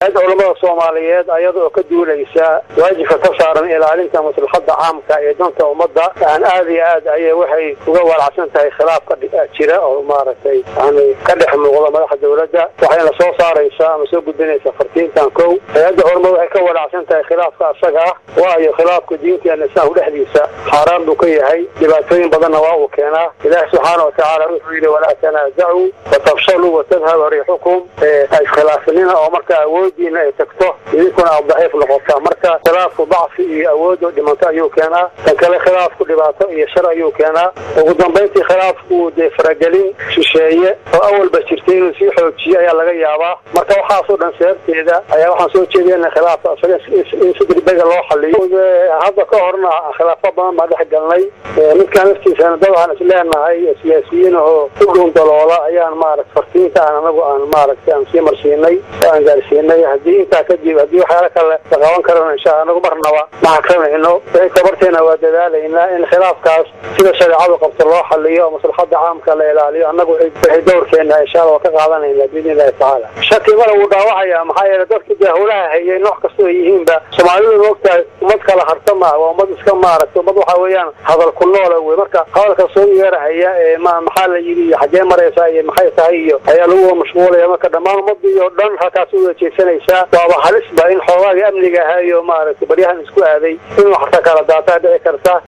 culamada soomaaliyeed ayada oo ka duulaysa waajibka ka saaran ilaalinta maslaxada caamka ee danta ummadda aan aad iyo aad ayay waxay uga walacsan tahay khilaaf ka jira oo maaragtay yani ka dhex muuqda madaxa dawladda waxayna soo saaraysaa ama soo gudbinaysaa fartiintan kow hay-adda culamada waxay ka walacsan tahay khilaafka asaga ah waayo khilaafka diinteena islaamku dhexdiisa xaaraan buu ka yahay dhibaatooyin badanna waa uu keenaa ilaahi subxaana watacaala wuxuu yidhi walaa tanaasacuu watafshaluu watadhaba riixukum iskhilaafnina oo marka awoodiina ay tagto idinkuna aad daciif noqotaa marka khilaafku dacfi iyo awood oo dhimanto ayuu keenaa tan kale khilaafku dhibaato iyo shar ayuu keenaa ugu dambayntii khilaafku dee faragelin shisheeye oo awalba jirtay inuu sii xoojiyo ayaa laga yaabaa marka waxaasoo dhan sababteeda ayaa waxaan soo jeediyana khilaafka isaga in si degdega loo xaliyo hadda ka horna khilaafo badan baan dhex galnay midkaan laftiisana dad aan isleenahay siyaasiyiin oo u dhuun daloola ayaan maarata fartiinta aan anagu aan maaragtay aan sii marsiinay oo aan gaarsiinay haddii intaa kadib haddii waxyaala kale la qaban karana insha anagu marnaba ma hakranayno tabarteena waa dadaalaynaa in khilaafkaas sida shareecadu qabto loo xaliyo oo maslaxada caamka la ilaaliyo annagu waxay dowrkeena insha alla waa ka qaadanayna biidni illahi tacaala shaki mala wuu dhaawacaya maxaa yeele dadka dee howlaha hayay nooc kastoo ay yihiinba soomaalidu maogtahay ummad kala harta maaha waa ummad iska maaragta ummad waxa weeyaan hadal ku noola wey marka hadalka soo yeerahaya ee ma maxaa la yidhi iyo xaggee maraysaa iyo maxay tahay iyo ayaa lagu mashquulaya marka dhammaan ummadii oo dhan halkaas u wejeysanaysaa waaba halisba in xoogaagii amniga ahaa iyo maaragtay baryahan isku aaday inuu xataa kala daataa dhici karta